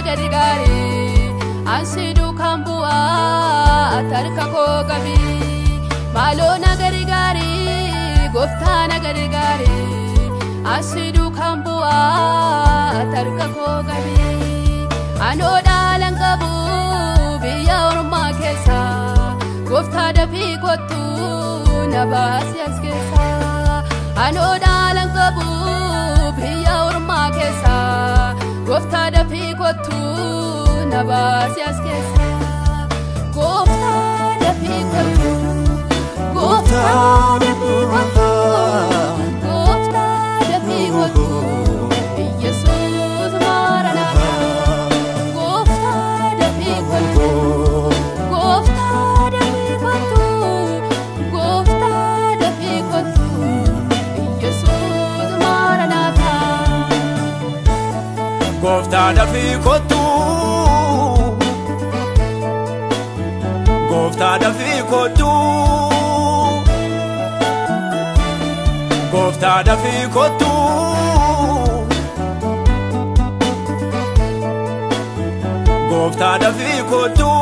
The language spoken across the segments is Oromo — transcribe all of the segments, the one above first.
nagari gaarii ansi duukaan bu'aa tarka koo qabi maaloo nagari gaarii gooftaa nagari gaarii ansi duukaan bu'aa tarka koo qabi anoo dhaalan qabu biyya ormaa keessa gooftaa dafii kottu na baasi as keessa anoo dhaalan qabu biyya ormaa keessa gooftaa dafii kottu na baasi as keessa gooftaa dafii kottu gooftaa dafii kottu gooftaa dafii kottu yesuus maranata gooftaa dafii kottu gooftaa dafii kottu gooftaa dafii kottu yesuus maranata Gooftaa dafii kottu Gooftaa dafii kottu Gooftaa dafii kottu Gooftaa dafii kottu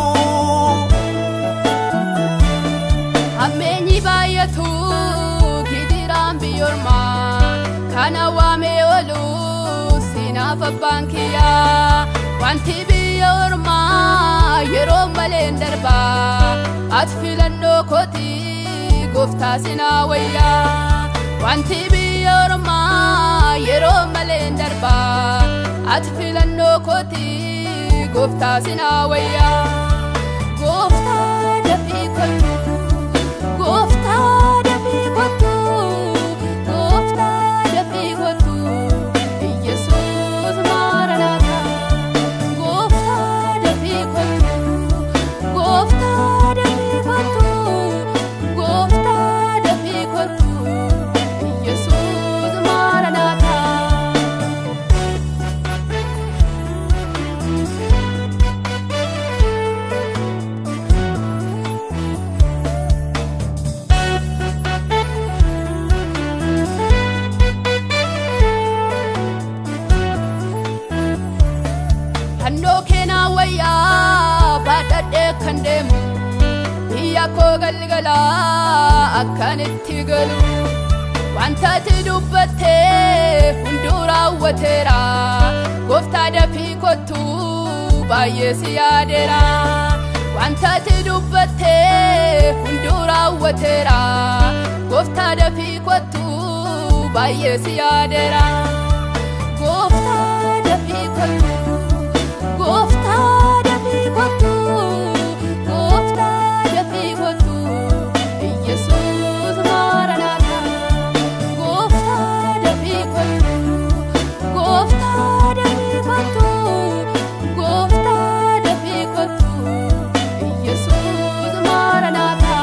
Hammeenyi baay'atu gidiraan biyyoormaa kana waamee oolu sinaaf abbaan kiyyaa wanti biyya ormaa yeroo malee hin darbaa ati filannoo kooti gooftaa sinaa wayyaa wanti biyya ormaa yeroo malee hin darbaa ati filannoo kooti gooftaa sinaa wayyaa gooftaa dafii kottu Gooftaa dafii kottu, gooftaa dafii kottu, Yesuus maranata. Gooftaa dafii kottu, gooftaa dafii kottu, gooftaa dafii kottu, Yesuus maranata. Fannoo keenaa wayyaa baadhadhee kan deemu biyya koo galgalaa akkan itti galu wanta ati dubbattee hunduu raawwateera gooftaa dafii kottu baay'ee si yaadeera wanta ati dubbattee hunduu raawwateera gooftaa dafii kottu baay'ee si yaadeera gooftaa dafii kottu. Gooftaa dafii kottu, gooftaa dafii kottu, Yesuus maranata. Gooftaa dafii kottu, gooftaa dafii kottu, gooftaa dafii kottu, Yesuus maranata.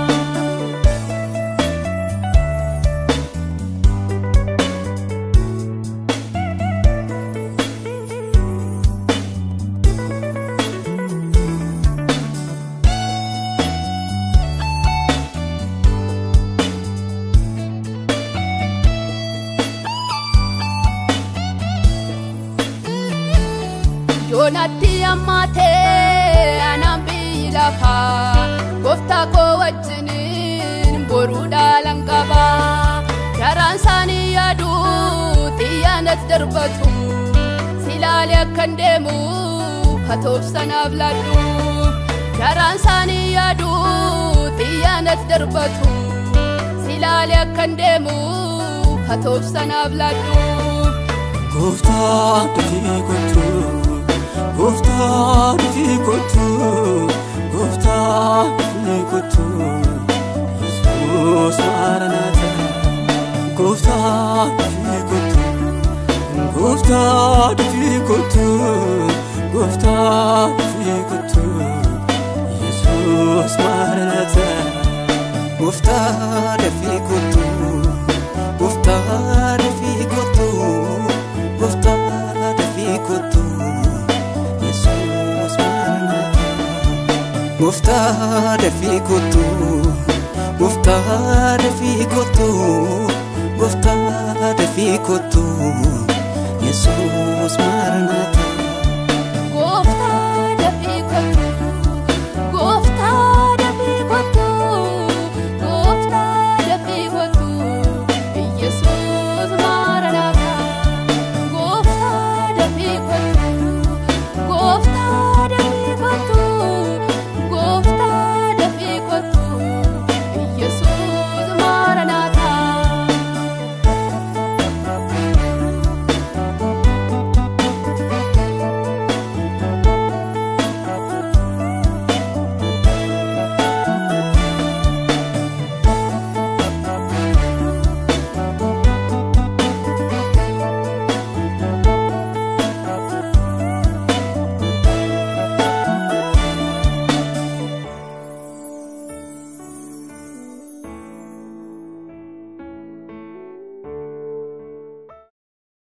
yoonatti ammaatee anaan biyyi lafaa gooftaa koo wajjiniin boruu dhaalan qaba garaan isaanii yaadu xiyyaanas darbatu silaali akkan deemu katoobsanaaf ladhu garaan isaanii yaadu xiyyaanas darbatu silaali akkan deemu katoobsanaaf ladhu. Gooftaa dafii kottu Gooftaa dafii kottu Gooftaa dafii kottu Yesuus maranata Gooftaa dafii kottu Gooftaa dafii kottu Gooftaa dafii kottu Yesuus maranata Gooftaa dafii kottu Gooftaa dafii kottu Gooftaa dafii kottu Yesuus maranata Gooftaa dafii kottu Gooftaa dafii kottu Gooftaa dafii kottu Yesuus maranata